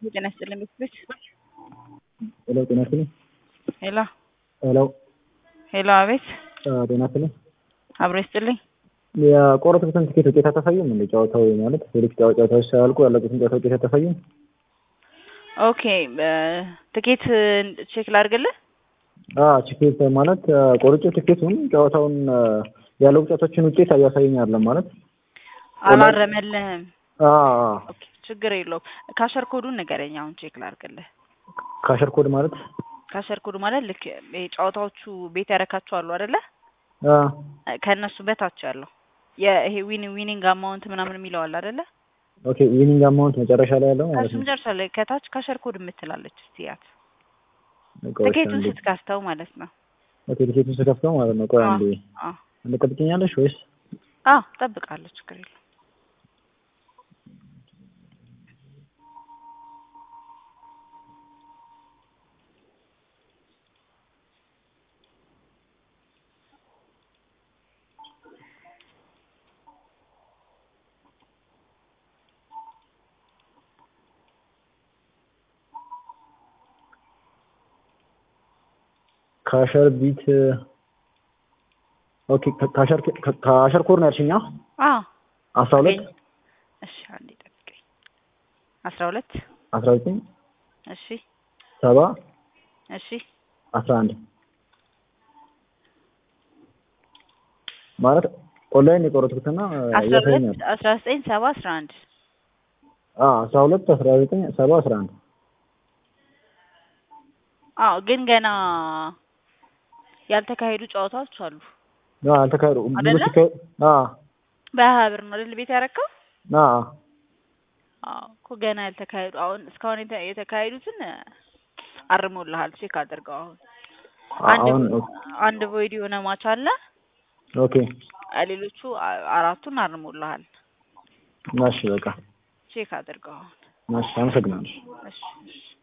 ጤና ይስጥልኝ ቤት ሄሎ ጤና ይስጥልኝ። ሄሎ ሄሎ ሄሎ፣ አቤት ጤና ይስጥልኝ። አብሮ ይስጥልኝ። የቆረጥኩትን ትኬት ውጤት አታሳይም እንዴ? ጨዋታው ማለት ሌሎች ጨዋታዎች ሳያልቁ ያለቁትን ጨዋታ ውጤት አታሳይም? ኦኬ ትኬት ቼክ ላድርግልህ። ትኬት ማለት ቆርጬ ትኬቱን ጨዋታውን ያለቁ ጨዋታዎችን ውጤት እያሳየኝ አይደለም ማለት አላረመልህም። አዎ ኦኬ ችግር የለውም። ካሸር ኮዱን ንገረኝ አሁን ቼክ ላድርግልህ። ካሸር ኮድ ማለት ካሸር ኮድ ማለት ልክ ይሄ ጨዋታዎቹ ቤት ያረካቸው አሉ አይደለ? አ ከእነሱ በታች ያለው ይሄ ዊን ዊኒንግ አማውንት ምናምን የሚለው አለ አይደለ? ኦኬ ዊኒንግ አማውንት መጨረሻ ላይ ያለው ማለት ከሱ ነው። መጨረሻ ላይ ከታች ካሸር ኮድ የምትላለች እስቲ ያት ቆይ እስኪ ትኬቱን አንዴ። ስትከፍተው ማለት ነው። ኦኬ ትኬቱን ስከፍተው ማለት ነው። ቆይ አንዴ አዎ አንዴ ጠብቂኛለሽ ወይስ አዎ ጠብቃለሁ፣ ችግር የለውም። ካሸር ቢት ኦኬ ካሸር ካሸር ኮድ ነው ያልሽኛ? አዎ አስራ ሁለት እሺ፣ አንዴ ጠብቀኝ። አስራ ሁለት አስራ ዘጠኝ እሺ ሰባ እሺ አስራ አንድ ማለት ኦንላይን የቆረጥኩትና አስራ እያሳየኛል። ሁለት አስራ ዘጠኝ ሰባ አስራ አንድ አዎ አስራ ሁለት አስራ ዘጠኝ ሰባ አስራ አንድ አዎ ግን ገና ያልተካሄዱ ጨዋታዎች አሉ። አዎ አልተካሄዱ አይደለ? ብዙ ሲካሄድ አዎ በሀያ ብር ነው አይደል ቤት ያረካው? አዎ አዎ እኮ ገና ያልተካሄዱ አሁን እስካሁን የተ- የተካሄዱትን አርሞልሃል። ቼክ አድርገው። አሁን አንድ አሁን አንድ ቮይድ የሆነ ማች አለ። ኦኬ ሌሎቹ አ- አራቱን አርሞልሃል። እሺ በቃ ቼክ አድርገው አሁን። እሺ አመሰግናለሁ። እሺ እሺ